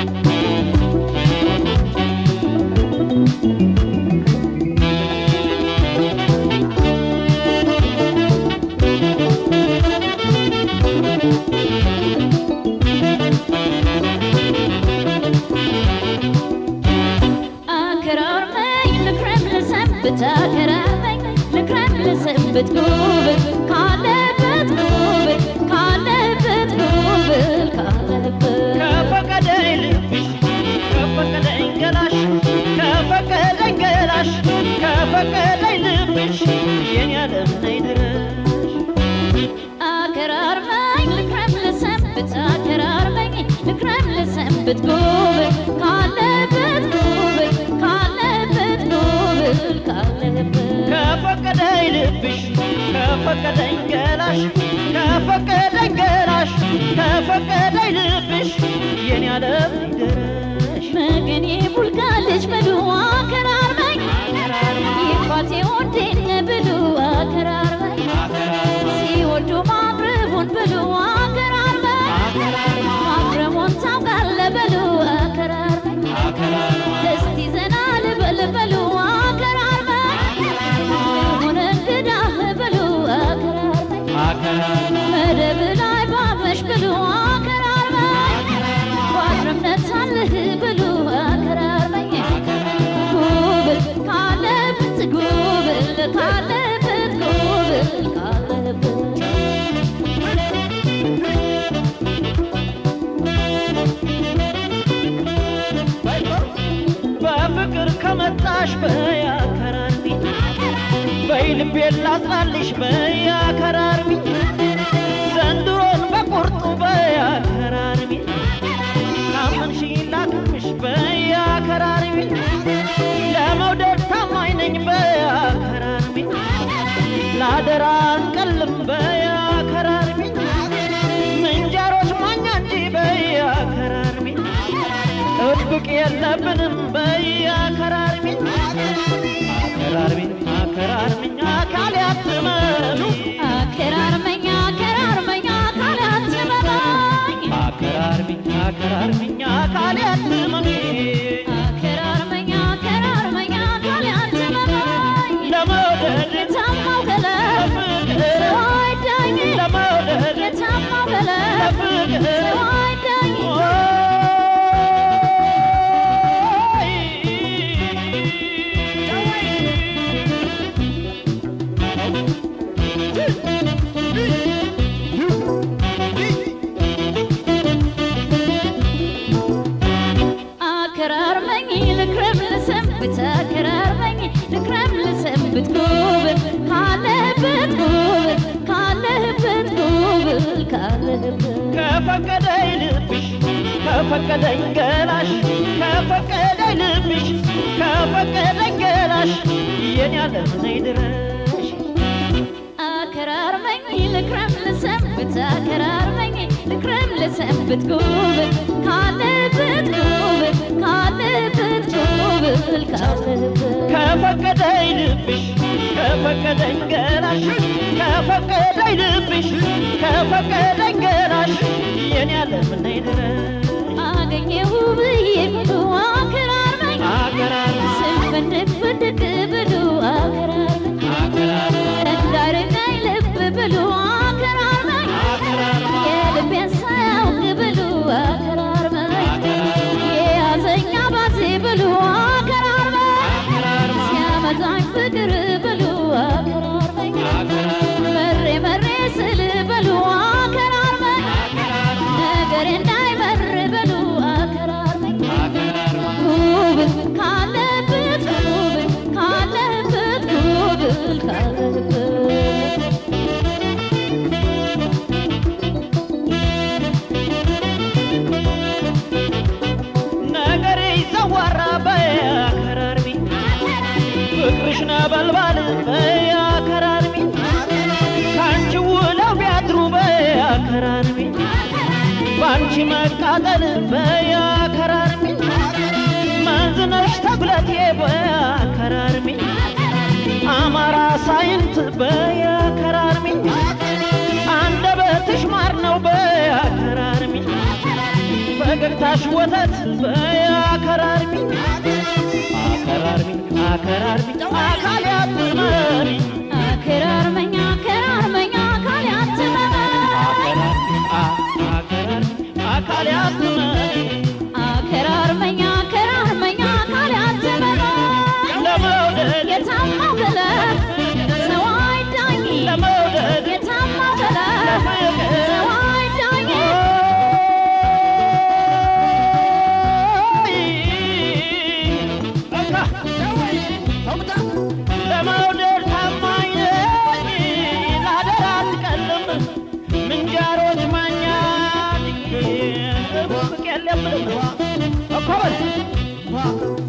አከራርመኝ ልክረም ልሰንብት አከራርመኝ ልክረም ልሰንብት ጉብል ካለበት ጉብል ካለበት ጉብል ካለበት ከፈቀደኝ ልብሽ ከፈቀደኝ ገላሽ ከፈቀደኝ ገላሽ ከፈቀደኝ ልብሽ የኔ ዓለም ነይ ድረሽ አከራርመኝ ልክረም ልሰንብት አከራርመኝ ልክረም ልሰንብት ጉብል ካለበት ጉብል ካለበት ጉብል ካለበት ከፈቀደኝ ልብሽ ከፈቀደኝ ገላሽ ከፈቀደኝ ገላሽ ከፈቀደኝ ልብሽ የኔ ዓለም ነይ ድረሽ መገኔ ቡልጋ ልጅ በሉ አከራርመኝ ይፋቴ ወዴነ ብሉ አከራርመኝ ሲወዱ ማቅረቡን ብሉ አከራርመኝ ማቅረቡን ታውቃለ በሉ አከራርመኝ እስቲ ዘና ልበል በሉ አከራርመኝ ሆነ እንግዳህ በሉ አከራርመኝ መደብ ላይ ባመሽ ብሉ አከራርመኝ ባድረምነት አለህ ብሉ አከራርመኝ ጉብል ካለበት ጉብል ካለበት ጉብል ካለበት በፍቅር ከመጣሽ በያከራርሚ በይ ልቤን ላጽናልሽ በያከራርሚ ዘንድሮን በቁርጡ በያከራርሚ ካመንሽ ላክምሽ በያከራርሚ ለመውደድ ታማኝ ነኝ በያከራርሚ ላደራ አንቀልም በያከራርሚ ምንጀሮች ማኛ እንጂ በያከራርሚ ጥብቅ የለብንም በያከራርሚ አከራርሚ አከራርሚኝ አካል ያትመኑ አከራርመኝ አከራርመኝ አካል አትመማኝ አከራርሚኝ አከራርሚኝ አካል ያትመኑ አከራርመኝ አከራርመኝ አካል አትመማኝ ለመውደድ የታማው ገለብ ሰው አይዳኝ ለመውደድ የታማው ገለብ ለፍቅር ሰው አይዳኝ አከራርመኝ ልክረም ልሰንብት አከራርመኝ ልክረም ልሰንብት ጉብል ካለበት ጉብል ካለበት ጉብል ካለበት ከፈቀደኝ ልብሽ ከፈቀደኝ ገላሽ ከፈቀደኝ ልብሽ ከፈቀደኝ ገላሽ የኔ ዓለም ነይ ድረሽ አከራርመኝ ልክረም ልሰንብት አከራርመኝ ልክረም ልሰንብት ጉብል ካለበት ጉብል ካለበት ጉብል ካለበት ከፈቀደኝ ልብሽ ከፈቀደኝ ገላሽ ከፈቀደኝ ልብሽ ከፈቀደኝ ገላሽ የኔ ዓለም ነይ ድረሽ አገኘሁ ብዬ ብሉ አከራርመኝ አከራርመኝ ስንፍንድቅ ፍንድቅ ብሉ አከራርመኝ እንዳይረዳኝ ልብ ብሉ አከራርመኝ የልቤን ሳያውቅ ብሉ አከራርመኝ የያዘኛ ባዜ ብሉ አከራርመኝ ሲያመጣኝ ፍቅር ብሉ አከራርመኝ መሬ መሬ ስል በሉ አከራርመኝ ነገር እንዳይመር በሉ አከራርመኝ ጉብል ካለበት ጉብል ካለበት ጉብል ካለበት ነገሬ ይዘዋራ በያከራርሚ ፍቅርሽ ነበልባል በያከራርሚ ካንቺ ውለው ቢያድሩ በያከራርሚ ባንቺ መቃጠል በያከራርሚ መንዝነሽ ተጉለቴ በያከራርሚ አማራ ሳይንት በያከራርሚ አንደበትሽ ማር ነው በያከራርሚ ፈገግታሽ ወተት በይ አከራርሚኝ አከራርሚኝ አከራርሚኝ አካል ያጥመኝ አከራርመኛ አከራርመኛ አካል ያትመመኝ አከራርሚኝ አከራርሚኝ አካል ያጥመኝ አከራርመኛ አከራርመኛ አካል ያትመመኝ ለመውደድ የታማው ገለት ሰው አይዳኝ ለመውደድ የታማው ገለት ሰው አይዳኝ ለመውደድ ታማኝ ነኝ ለአደራ አትቀልም ምንጃሮች ማኛ ብቅ የለም እኮ በል